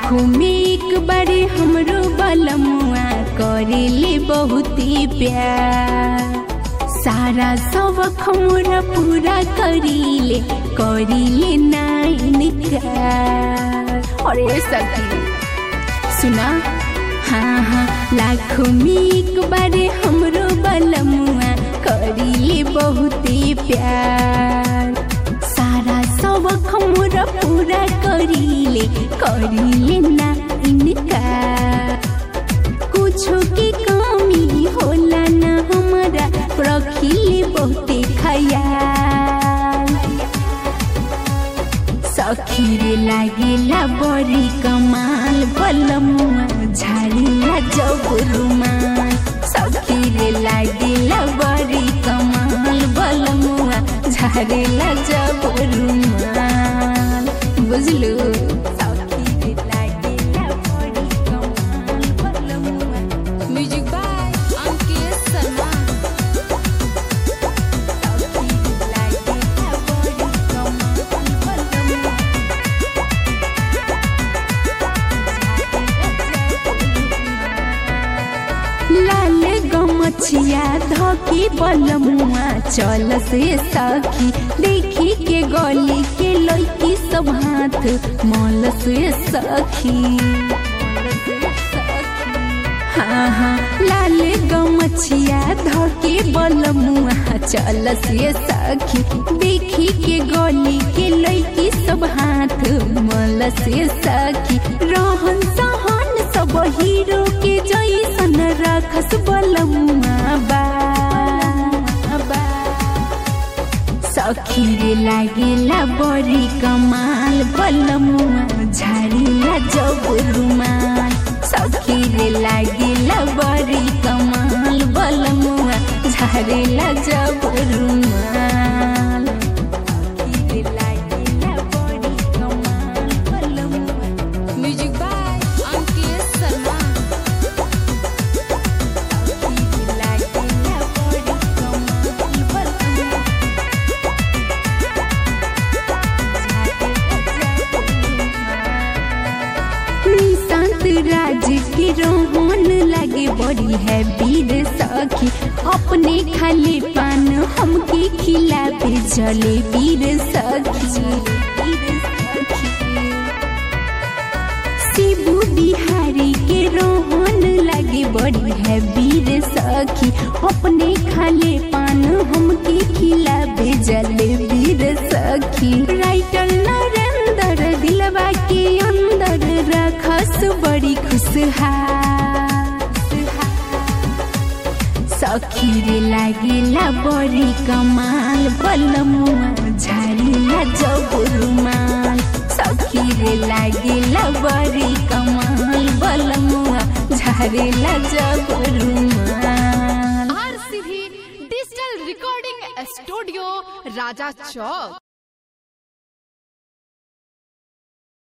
लाखों में एक बारे हमरो बलमुआ करेले बहुते प्यार सारा सबक हमरा पूरा करीले करीले ना इनकार और ये सखी सुना हाँ हाँ लाखों में एक बारे हमरो बलमुआ करीले बहुते प्यार सारा सबक हमरा पूरा करीले करीले ना इनकार कुछो के कमी होला ना हमारा रखिले बहुते खयाल सखीरे लागेला बड़ी कमाल बलमुआ झाड़िला जब रुमाल सखीरे लागेला बड़ी कमाल बलमुआ झाड़िला जब रुमाल बुझलू सखीरे लागेला बड़ी कमाल बलमुआ म्यूजिक बाय अंकित शर्मा सखीरे लागेला बड़ी कमाल बलमुआ लाल गमछिया धके बलमुआ चल से सखी देखी के गली के लड़की सब हाथ मल से सखी हाँ हाँ लाल गमछिया धके बलमुआ चल से सखी देखी के गली के लड़की सब हाथ मल से सखी रहन सहन सब हीरो के जैसन रखस बलमुआ बा बा। सखी रे लागेला बड़ी कमाल बलमुआ झाड़िला जब रुमाल सखी रे लागेला बड़ी कमाल बलमुआ झाड़िला जब रुमाल सखी रे लागेला बड़ी कमाल बलमुआ म्यूजिक बाय अंकित शर्मा सखी रे लागेला बड़ी कमाल बलमुआ निशांत राज के रोहन लगे बड़ी है वीर सखी अपने खाली पान हमके खिलाते चले वीर सखी शिबू बिहारी के रोहन लगे बड़ी है वीर सखी अपने खाले पान हमके खिलाबे जले वीर सखी राइटर नरेंद्र दिलवा के अंदर रखस बड़ी खुशहाल सखी रे लागेला बड़ी कमाल बलमुआ झाड़िला जब रुमाल सखी रे लागेला बड़ी कमाल बलमुआ झाड़िला जब रुमाल RCB digital recording studio Raja चौक